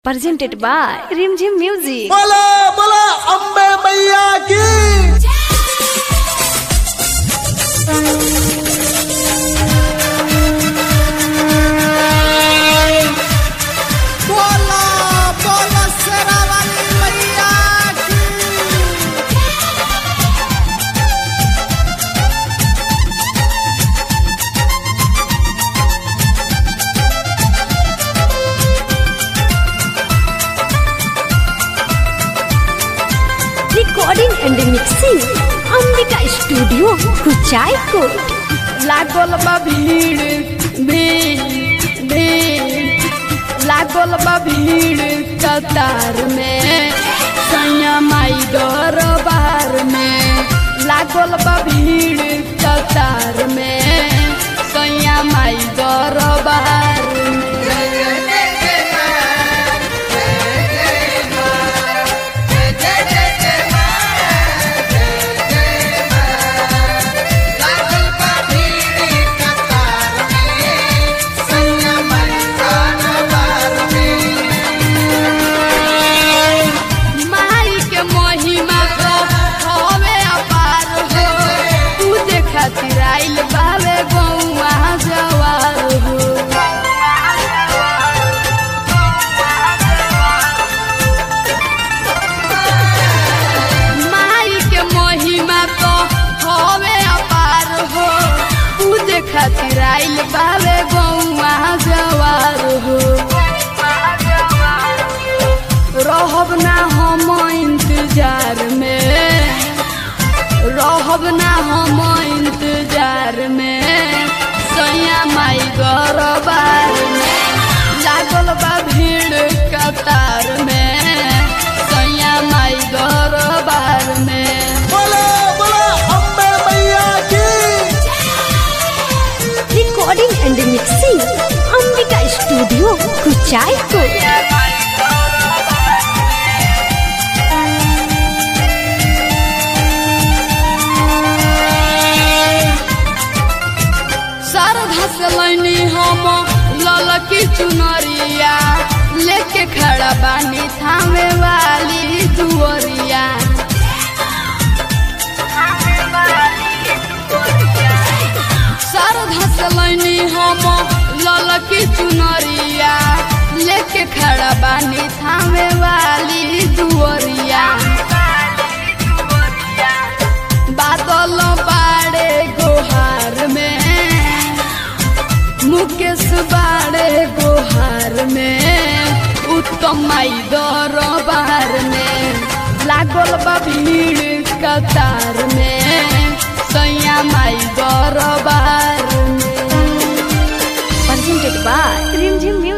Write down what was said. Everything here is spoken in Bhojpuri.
presented by Rimjim Music. बोला बोला अम्बे मैया की बोला बोला शेरावाली मैया की Recording and mixing Ambika Studio Kuchaikot. लागल बा भीड़ भीड़ भीड़ लागल बा भीड़ कतार में सैया माई दरबार में लागल बा भीड़ कतार में सैया माई दरबार में माई के महिमा को हवे अपार हो तू खातिर आइल बावे गौआ जवार हो माई के महिमा तो हवे अपार हो तू खातिर आइल बावे गौआ जवार हो रहब ना हम इंतजार में रहब ना हम इंतजार में सैया माई गरबार में लागल बा भीड़ कतार में सैया माई गरबार में बोला बोला अम्बे मैया की Recording and mixing Ambika Studio Kuchaikot. Sharda से लैनी हम ललकी चुनरिया लेके खड़ा बानी थामे वाली दुअरिया शारदा से लैनी हम ललकी चुनरिया लेके खड़ा बानी थामे वाली दुअरिया बादल बाड़े गोहार में मुकेश बाड़े गोहार में उत्तम माई दरबार में लागल बा भीड़ कतार में सैया माई दरबार में Presented by Rimjim Music.